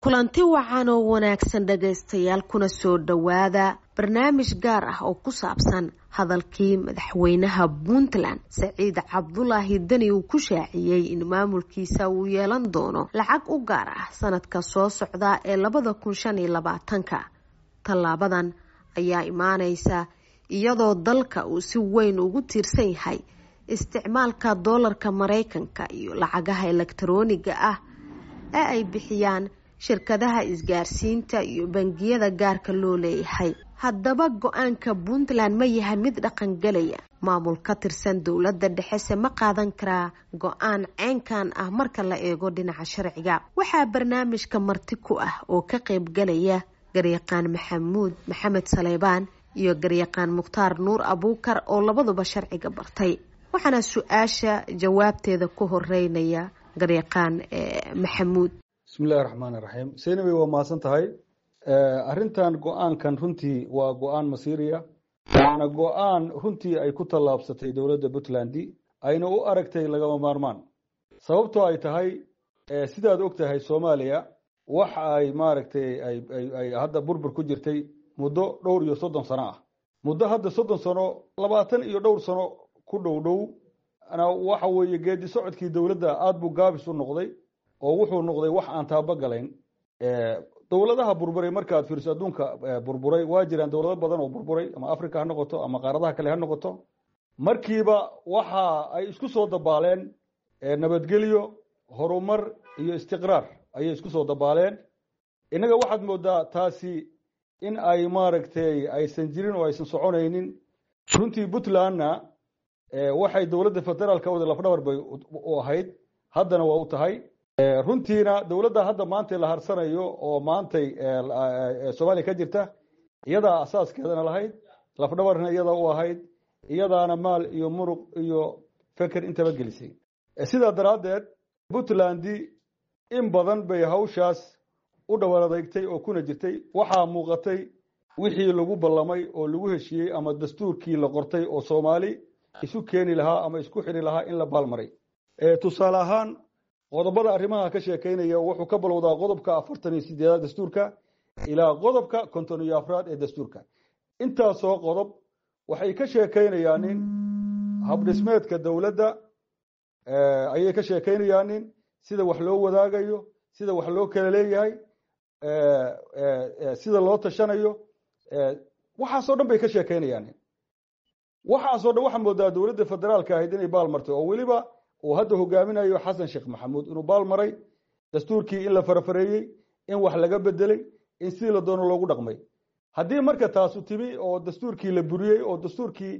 kulanti wacan oo wanaagsan dhagaystayaal kuna soo dhowaada barnaamij gaar ah oo ku saabsan hadalkii madaxweynaha puntland saciid cabdulaahi deni uu ku shaaciyey in maamulkiisa uu yeelan doono lacag u gaar ah sanadka soo socda ee labada kun shan iyo labaatanka tallaabadan ayaa imaaneysa iyadoo dalka uu si weyn ugu tiirsan yahay isticmaalka doolarka mareykanka iyo lacagaha elektarooniga ah ee ay bixiyaan shirkadaha isgaarsiinta iyo bangiyada gaarka loo leeyahay haddaba go-aanka puntland ma yahay mid dhaqangelaya maamul ka tirsan dowladda dhexese ma qaadan karaa go-aan ceynkan ah marka la eego dhinaca sharciga waxaa barnaamijka marti ku ah oo ka qeybgalaya garyaqaan maxamuud maxamed saleybaan iyo garyaqaan mukhtaar nuur abuukar oo labaduba sharciga bartay waxaana su-aasha jawaabteeda ku horeynaya garyaqaan maxamuud bismillahi raxmaan iraxiim seynabey waa mahadsan tahay arrintan go-aankan runtii waa go-aan masiiriya waana go-aan runtii ay ku tallaabsatay dowladda puntland ayna u aragtay lagama maarmaan sababtoo ay tahay sidaad og tahay soomaaliya wax ay maaragtay ay hadda burbur ku jirtay muddo dhowr iyo soddon sano ah muddo hadda soddon sano labaatan iyo dhowr sano ku dhow dhow waxa weeye geedi socodkii dowladda aada buu gaabis u noqday oo wuxuu noqday wax aan taabagalayn dowladaha burburay markaad fiiriso adduunka burburay waa jiraan dowlado badan oo burburay ama africa ha noqoto ama qaaradaha kale ha noqoto markiiba waxa ay isku soo dabaaleen nabadgelyo horumar iyo istiqraar ayay isku soo dabaaleen innaga waxaad moodaa taasi in ay maaragtay aysan jirin oo aysan soconaynin runtii puntlandna waxay dowladda federaalka wada lafdhabar bay u ahayd haddana waa u tahay runtiina dowladda hadda maantay la harsanayo oo maantay soomaaliya ka jirta iyadaa asaaskeedana lahayd lafdhabarna iyadaa u ahayd iyadaana maal iyo muruq iyo feker intaba gelisay sidaa daraaddeed puntland in badan bay hawshaas u dhowar adeegtay oo kuna jirtay waxaa muuqatay wixii lagu ballamay oo lagu heshiiyey ama dastuurkii la qortay oo soomaali isu keeni lahaa ama isku xiri lahaa in la baalmaray tusaale ahaan qodobada arrimaha ka sheekeynaya wuxuu ka balowdaa qodobka afartan iyo sideedaad dastuurka ilaa qodobka konton iyo afraad ee dastuurka intaasoo qodob waxay ka sheekeynayaanin habdhismeedka dowladda ayay ka sheekeynayaanin sida wax loo wadaagayo sida wax loo kala leeyahay sida loo tashanayo waxaasoo dhan bay ka sheekeynayaanin waxaasoo dhan waxaa moodaa dowladda federaalka ahayd inay baal martay oo weliba uu hadda hogaaminayo xasan sheekh maxamuud inuu baal maray dastuurkii in la farafareeyey in wax laga bedelay in sidii la doono loogu dhaqmay haddii marka taasu timi oo dastuurkii la buriyey oo dastuurkii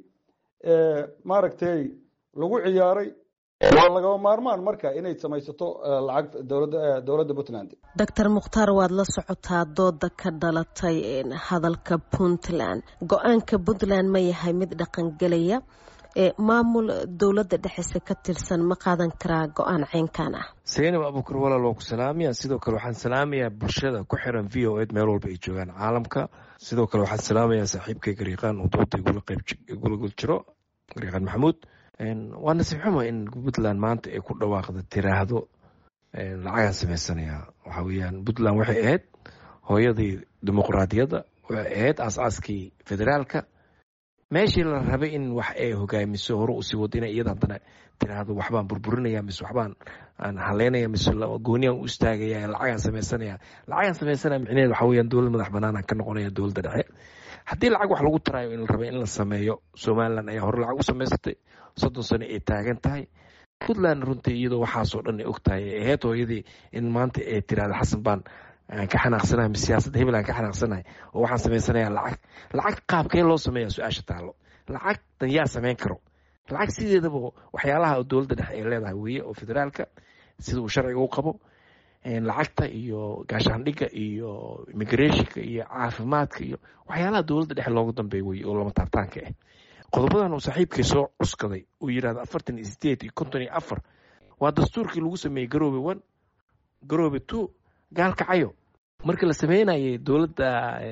maaragtay lagu ciyaaray waa lagama maarmaan marka inay samaysato lacag dowladda puntland doctor mukhtaar waad la socotaa dooda ka dhalatay hadalka puntland go-aanka puntland ma yahay mid dhaqangelaya maamul dowladda dhexese ka tirsan ma qaadan karaa go-aan ceynkan ah saynab abuukar walaal waa ku salaamaya sidoo kale waxaan salaamayaa bulshada ku xiran v o ed meel walba ay joogaan caalamka sidoo kale waxaan salaamayaa saaxiibkay gariiqaan oo dooda igula gul jiro gariiqaan maxamuud waa nasiib xumo in puntland maanta ay ku dhawaaqda tiraahdo lacagaan sameysanaya waxa weyaan puntland waxay ahayd hooyadii dimuqraadiyadda waxay ahayd aasaaskii federaalka meeshii la rabay in wax ay hogaamiso hore usii wado ina iyada haddana tiraahdo waxbaan burburinaya mise waxbaan aan haleynaya mise gooniyan u istaagaya lacagaan sameysanaya lacagaan sameysanaya micneheed waxa weyaan dowlad madax banaanaan ka noqonaya dowladda dhexe haddii lacag wax lagu taraayo in la rabay in la sameeyo somaliland ayaa hore lacag u samaysatay soddon sano ay taagan tahay puntland runtii iyadoo waxaasoo dhan ay og tahay ay ahayd hooyadii in maanta ay tirahdo xasan baan aan ka xanaaqsanahay mise siyaasadda hebel aan ka xanaaqsanahay oo waxaan samaysanayaa lacag lacag qaabkee loo sameeya su-aasha taalo lacagtan yaa samayn karo lacag sideedaba waxyaalaha dowladda dhexe ay leedahay weeye oo federaalka sida uu sharciga u qabo lacagta iyo gaashaandhigga iyo immigrationka iyo caafimaadka iyo waxyaalaha dowladda dhexe loogu dambeeya weye oo lama taabtaanka ah qodobadan uu saaxiibkay soo cuskaday uu yidhahdo afartan iyo sideed iyo konton iyo afar waa dastuurkii lagu sameeyey garoobe one garoobe two gaalkacayo markii la sameynayay dowladda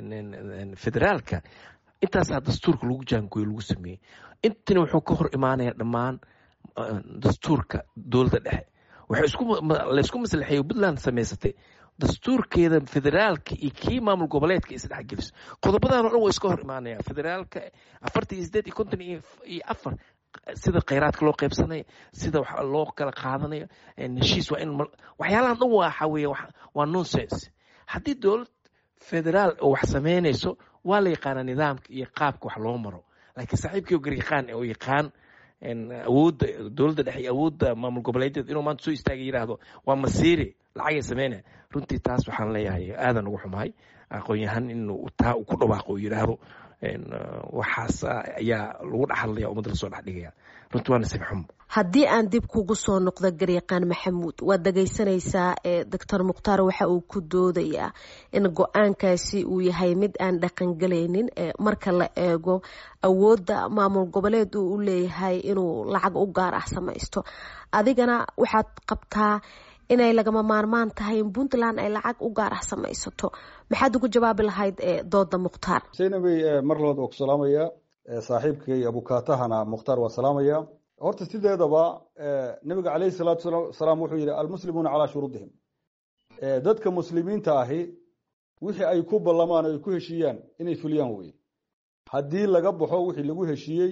federaalka intaasaa dastuurka lagu jaangooye lagu sameeyey intina wuxuu ka hor imaanaya dhammaan dastuurka dowladda dhexe waxay laysku maslaxeeyo puntland samaysatay dastuurkeeda federaalka iyo kii maamul goboleedka isdhexgeliso qodobadan o dhan waa iska hor imaanaya federaalka afartan iyo sideed iyo konton iyo afar sida kheyraadka loo qeybsanaya sida wax loo kala qaadanayo heshiis waa in waxyaalahan dhan waxa weeye waa nonsense haddii dowlad federaal oo wax samaynayso waa la yaqaanaa nidaamka iyo qaabka wax loo maro laakiin saaxiibkii oo garyaqaan oo yaqaan awoodda dowladda dhexe iyo awoodda maamul goboleedyada inuu maanta soo istaaga yidhaahdo waa masiiri lacagay sameynaya runtii taas waxaan leeyahay aadan ugu xumahay aqoon-yahan inuu taa ku dhawaaqo oo yidhaahdo waxaas ayaa lagu dhexadlaya ummadda lasoo dhex dhigaya runtii waa nasiib xumo haddii aan dib kugu soo noqdo garyaqaan maxamuud waad dhagaysanaysaa doctor mukhtaar waxa uu ku doodayaa in go-aankaasi uu yahay mid aan dhaqangelaynin marka la eego awoodda maamul goboleed uu u leeyahay inuu lacag u gaar ah samaysto adigana waxaad qabtaa inay lagama maarmaan tahay in puntland ay lacag u gaar ah samaysato maxaad ugu jawaabi lahayd dooda mukhtaar saynabey mar labaad waa ku salaamaya saaxiibkay abukaatahana mukhtaar waa salaamaya horta sideedaba nabiga caleyhi salaatu salaam wuxuu yihi almuslimuuna calaa shuruudihim dadka muslimiinta ahi wixii ay ku ballamaan o ay ku heshiiyaan inay fuliyaan weye haddii laga baxo wixii lagu heshiiyey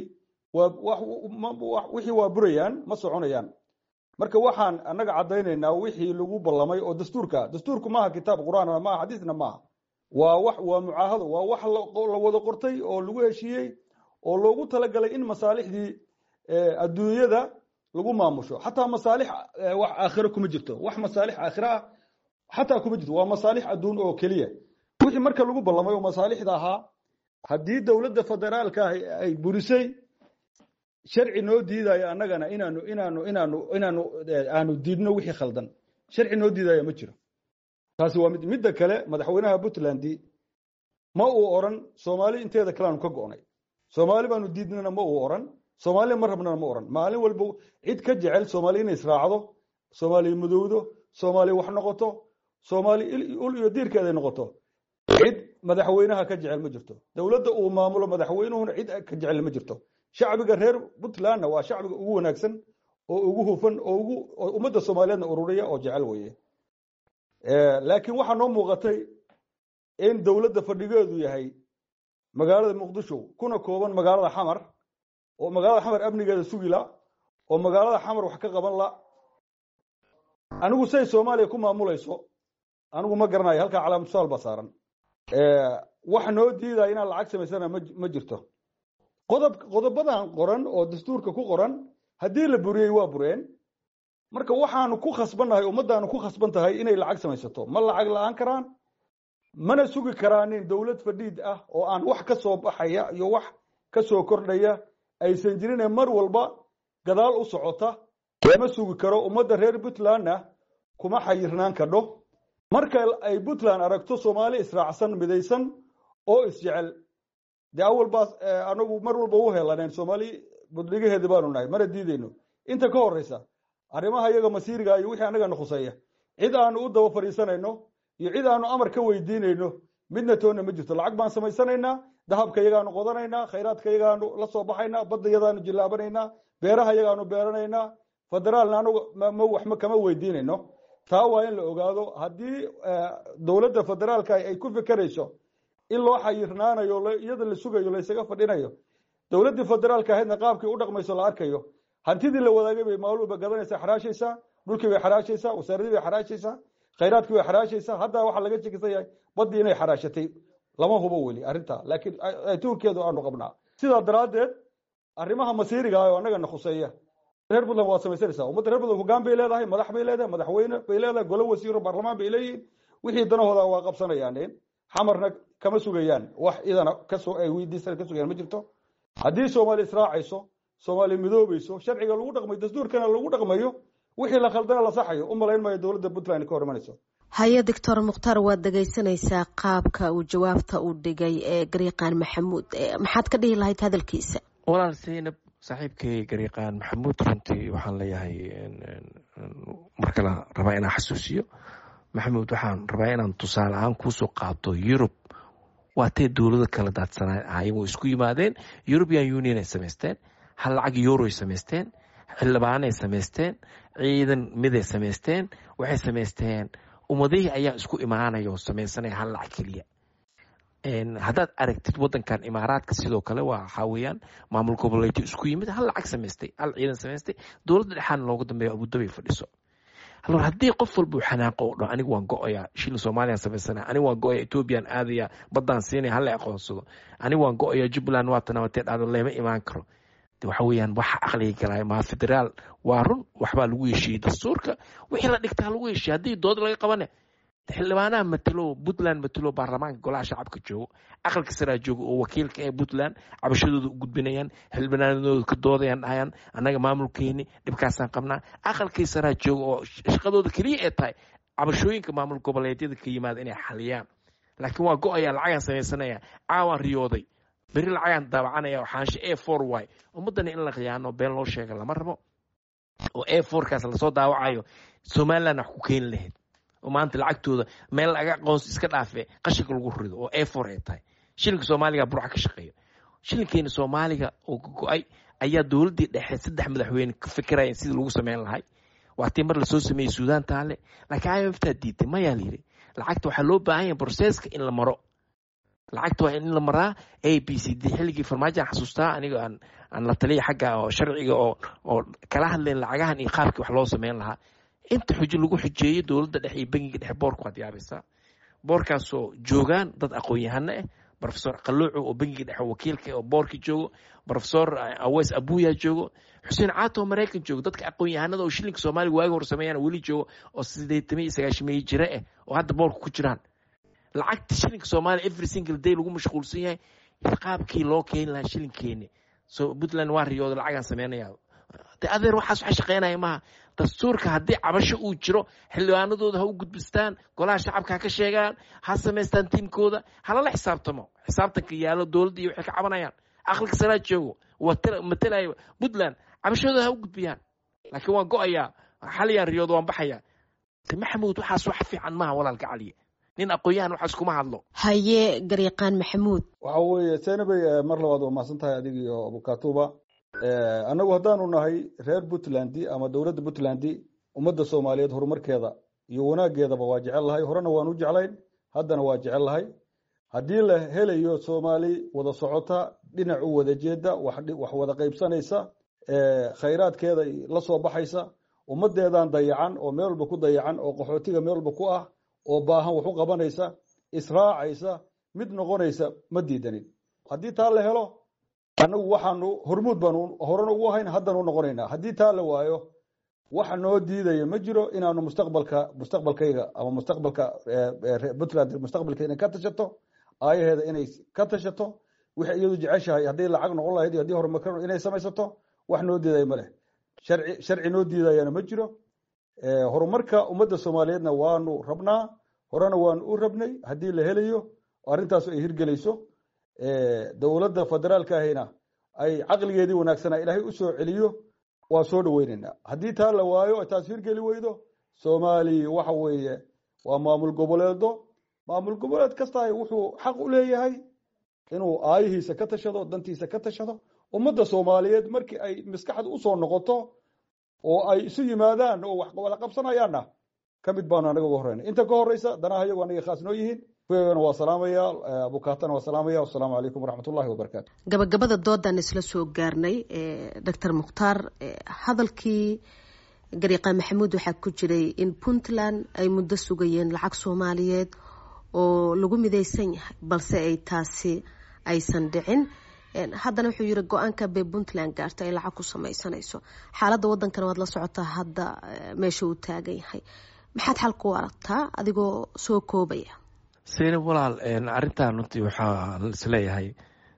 wixii waa burayaan ma soconayaan marka waxaan annaga caddaynaynaa wixii lagu ballamay oo dastuurka dastuurku maaha kitaab qur-aan maaha xadiisna maaha waa wax waa mucaahado waa wax la wada qortay oo lagu heshiiyey oo loogu talagalay in masaalixdii adduunyada lagu maamusho xataa masaalix wax aakhiro kuma jirto wax masaalix aakhiro ah xataa kuma jirto waa masaalix adduun oo keliya wixii marka lagu ballamay oo masaalixda ahaa haddii dowladda federaalka ah ay burisay sharci noo diidayo annagana inaanu inaanu inaanu inaanu aanu diidno wixii khaldan sharci noo diidaya ma jiro taasi waa mid midda kale madaxweynaha puntland ma uu oran soomaali inteeda kaleanu ka go'nay soomaali baanu diidnana ma uu oran soomaaliya ma rabnana ma oran maalin walba cid ka jecel soomaali inay israacdo soomaaliya madowdo soomaaliya wax noqoto soomaali ul iyo diirkeeday noqoto cid madaxweynaha ka jecel ma jirto dowladda uu maamulo madaxweynuhuna cid ka jecel ma jirto shacbiga reer puntlandna waa shacbiga ugu wanaagsan oo ugu hufan oo ugu ummadda soomaaliyeedna ururiya oo jecel weye laakiin waxaa noo muuqatay in dowladda fadhigeedu yahay magaalada muqdisho kuna kooban magaalada xamar oo magaalada xamar amnigeeda sugila oo magaalada xamar wax ka qaban la anigu say soomaaliya ku maamulayso anigu ma garanayo halkaa calaamatusaal baa saaran wax noo diidaya inaan lacag samaysana ma jirto qodob qodobadan qoran oo dastuurka ku qoran haddii la buriyey waa bureen marka waxaanu ku khasbannahay ummaddaanu ku khasban tahay inay lacag samaysato ma lacag la-aan karaan mana sugi karaanin dowlad fadhiid ah oo aan wax ka soo baxaya iyo wax ka soo kordhaya aysan jirine mar walba gadaal u socota lama sugi karo ummadda reer puntlandna kuma xayirnaan kadho marka ay puntland aragto soomaali israacsan midaysan oo isjecel dee awal baas anagu mar walba u helaneen soomaali budligaheedi baanu nahay mana diideyno inta ka horeysa arrimaha iyaga masiiriga iyo wixii annagana khuseeya cid aanu u daba fadhiisanayno iyo cid aanu amar ka weydiinayno midna toonna ma jirto lacag baan samaysanaynaa dahabka iyagaanu qodanaynaa khayraadka iyagaanu la soo baxaynaa badda iyadaanu jillaabanaynaa beeraha iyagaanu beeranaynaa federaalna anugu ma waxma kama weydiinayno taa waa in la ogaado haddii dowladda federaalka ay ku fikerayso in loo xayirnaanayo iyada la sugayo laysaga fadhinayo dowladdii federaalka ahaydna qaabkii u dhaqmayso la arkayo hantidii la wadaagay bay maalin walba gadanaysaa xaraashaysaa dhulkii bay xaraashaysaa wasaaradii bay xaraashaysaa khayraadkii bay xaraashaysaa hadda waxaa laga jekisan yahay baddii inay xaraashatay lama hubo weli arrintaa laakiin tuurkeedu aanu qabnaa sidaa daraaddeed arrimaha masiiriga ah oo annagana khuseeya reer puntland waad samaysanaysaa ummadda reer puntland hogaan bay leedahay madax bay leedahay madaxweyne bay leedahay golo wasiiro baarlamaan bay leeyihiin wixii danahooda waa qabsanayaan xamarna kama sugayaan wax idana kasoo ay weydiisan ka sugayaan ma jirto haddii soomaali israacayso soomaali midoobayso sharciga lagu dhaqmayo dastuurkana lagu dhaqmayo wixii la khaldana la saxayo u malayn maayo dowladda puntland ka hor imanayso haye doctor mukhtaar waad dhegaysanaysaa qaabka uu jawaabta u dhigay ee garyaqaan maxamuud maxaad ka dhihi lahayd hadalkiisa walaal seynab saaxiibkay garyaqaan maxamuud runtii waxaan leeyahay mar kale rabaa inaan xasuusiyo maxamuud waxaan rabaa inaan tusaale ahaan kuusoo qaato yurub waatee dowlado kala daadsanaa ayagoo isku yimaadeen european union ay samaysteen hal lacag euroay samaysteen xildhibaanay samaysteen ciidan miday samaysteen waxay samaysteen ummadihii ayaa isku imaanaya oo sameysanaya hal lacag keliya haddaad aragtid wadankan imaaraadka sidoo kale waa waxaa weeyaan maamul goboleedyo isku yimid hal lacag samaystay hal ciidan samaystay dowladda dhexaana looga dambeeya abudabay fadhiso alor haddii qof walba uu xanaaqo oo dhan anigu waan go-ayaa shilin soomaaliyan samaysana anigu waan go-aya ethoobiyan aadaya baddaan siinaya hala aqoonsado anigu waan go-aya jubbaland waa tanabatee dhacdo lama imaan karo waxa weeyaan waxa aqliga galaya maa federaal waa run waxbaa lagu heshiiyey dastuurka wixii la dhigtaa lagu heshiiyey haddii dood laga qabane xildhibaanaha matelo puntland matelo baarlamaanka golaha shacabka joogo aqalka saraa joogo oo wakiilka ee puntland cabashadooda u gudbinayaan xildhibaanadooda ka doodayaan dhahayaan annaga maamulkeeni dhibkaasaan qabnaa aqalkii saraa joogo oo shaqadooda keliya ee tahay cabashooyinka maamul goboleedyada ka yimaada inay xaliyaan laakiin waa go-ayaa lacagaan samaysanaya caawaan riyooday beri lacagaan daawacanaya xaanshe a for y ummaddana in la khiyaano been loo sheega lama rabo oo a forkaas lasoo daawacayo somaliland wax ku keeni lahayd oo maanta lacagtooda meel laga aqoonsi iska dhaafe qashinka lagu rido oo a for ay tahay shilinka soomaaliga burca ka shaqeeya shilinkeena soomaaliga oo go-ay ayaa dowladdii dhexe saddex madaxweyne ka fikiraya sidii lagu sameyn lahay waatii mar lasoo sameeyey suudaan taale laakiin i m ftaa diiday mayaa layidhi lacagta waxaa loo baahan yahay broseska in la maro lacagta waa in la maraa a b c d xilligii farmaajoan xasuustaa aniga aan aan la taliya xagga oo sharciga oo oo kala hadlayn lacagahan iyo qaabkii wax loo sameyn lahaa inta xujo lagu xujeeyey dowladda dhexe iyo bangiga dhexe boorka waad yaabaysaa boorkaasoo joogaan dad aqoon-yahano ah rofesor qaluucu oo bangiga dhexe wakiilka oo boorka joogo rofesor aweys abuya joogo xuseen caato oo maraykan joogo dadka aqoon-yahanada oo shilinka soomaaliga waagi hor sameeyaan weli joogo oo sideetamiyo iyo sagaashameeye jire ah oo hadda boorka ku jiraan lacagta shilinka soomaaliya every single day lagu mashquulsan yahay qaabkii loo keeni lahaa shilinkeeni so puntland waa riyooda lacagaan sameynaya de adeer waxaas waxa shaqeynaya maaha dastuurka haddii cabasho uu jiro xildhibaanadooda ha u gudbistaan golaha shacabka ha ka sheegaan ha samaystaan tiimkooda halala xisaabtamo xisaabtanka yaalo dowladda iyo waxay ka cabanayaan aqalka saraa joogo matalaya puntland cabashadooda ha u gudbiyaan laakiin waan go-ayaa xaliyaan riyooda waan baxaya maxamuud waxaas wax fiican maaha walaalka caliye nin aqoon-yahan waxaas kuma hadlo haye garyaqaan maxamuud waxa weeye senabey mar labaad waa mahadsan tahay adig iyo abukatuba annagu haddaanu nahay reer puntland ama dowladda puntland ummadda soomaaliyeed horumarkeeda iyo wanaaggeedaba waa jecel lahay horena waan u jeclayn haddana waa jecel lahay haddii la helayo soomaali wada socota dhinac u wada jeeda wax wada qaybsanaysa khayraadkeeda la soo baxaysa ummaddeedan dayacan oo meel walba ku dayacan oo qaxootiga meel walba ku ah oo baahan wax u qabanaysa israacaysa mid noqonaysa ma diidanin haddii taa la helo annagu waxaanu hormuud baanu horena ugu ahayn haddanu noqonaynaa haddii taa la waayo waxa noo diidaya ma jiro inaanu mustaqbalka mustaqbalkayga ama mustaqbalka puntland mustaqbalkeeda ka tashato aayaheeda inay ka tashato wixay iyadu jeceshahay hadday lacag noqon lahayd iyo haddii horumar inay samaysato wax noo diidaya ma leh sharci sharci noo diidayana ma jiro horumarka ummadda soomaaliyeedna waanu rabnaa horena waanu u rabnay haddii la helayo arrintaas ay hirgelayso dowladda federaalka ahina ay caqligeedii wanaagsanaa ilaahay u soo celiyo waa soo dhaweynaynaa haddii taa la waayo taas hirgeli weydo soomaaliya waxa weeye waa maamul goboleedo maamul goboleed kasta wuxuu xaq u leeyahay inuu aayihiisa ka tashado dantiisa ka tashado ummadda soomaaliyeed markii ay maskaxda usoo noqoto oo ay isu yimaadaan oo wax wada qabsanayaanna ka mid baanu anaga uga horeyna inta ka horeysa danaha iyagu anaga khaas noo yihiin na waa salaamaya abukaatana waa salaamaya wasalaamu calaykum waraxmat ullahi wabarakaatu gabagabada doodan isla soo gaarnay doctor mukhtaar hadalkii gariiqa maxamuud waxaa ku jiray in puntland ay muddo sugayeen lacag soomaaliyeed oo lagu midaysan yahay balse ay taasi aysan dhicin haddana wuxuu yiri go-aanka bay puntland gaarta ay lacag ku samaysanayso xaaladda wadankana waad la socotaa hadda meesha uu taagan yahay maxaad xal ku aragtaa adigoo soo koobaya seyne walaal arrintan runtii waxaa isleeyahay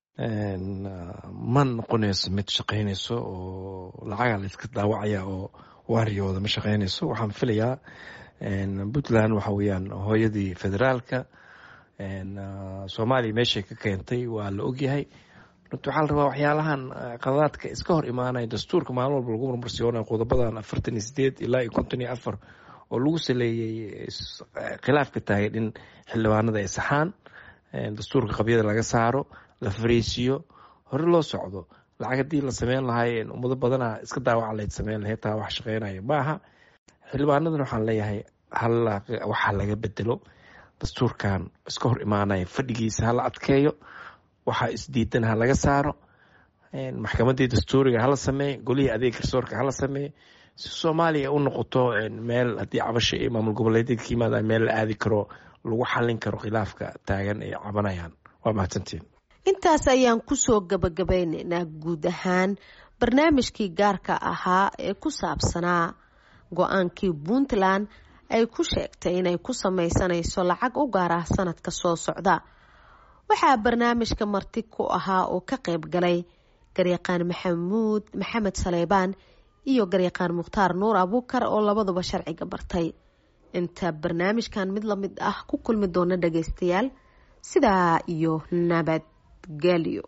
ma noqonayso mid shaqaynayso oo lacaga la iska daawacaya oo waariyooda ma shaqaynayso waxaan filayaa puntland waxa weeyaan hooyadii federaalka soomaaliya meeshay ka keentay waa la ogyahay runti waxaa la rabaa waxyaalahan qadadaadka iska hor imaanaya dastuurka maalin walba lagu marmarsiyoonaya qodobadan afartan iyo sideed ilaa iyo konton iyo afar oo lagu saleeyey khilaafka taagan in xildhibaanada ay saxaan dastuurka qabyada laga saaro la fariisiyo hore loo socdo lacag haddii la sameyn lahay ummado badana iska daawaca layd sameyn lahayd taa wax shaqeynaya maaha xildhibaanadan waxaan leeyahay waxaa laga bedelo dastuurkan iska hor imaanaya fadhigiisa hala adkeeyo waxaa isdiidan ha laga saaro maxkamadii dastuuriga hala sameeye golihii adeeg garsoorka hala sameeye si soomaaliya u noqoto meel haddii cabasha iyo maamul goboleedyada ka yimaada meel la aadi karo lagu xallin karo khilaafka taagan ay cabanayaan waa mahadsantiin intaas ayaan kusoo gabagabeyneynaa guud ahaan barnaamijkii gaarka ahaa ee ku saabsanaa go-aankii puntland ay ku sheegtay inay ku sameysanayso lacag u gaar ah sanadka soo socda waxaa barnaamijka marti ku ahaa oo ka qayb galay garyaqaan maxamuud maxamed saleybaan iyo garyaqaan mukhtaar nuur abuukar oo labaduba sharciga bartay inta barnaamijkan mid lamid ah ku kulmi doona dhageystayaal sidaa iyo nabadgelyo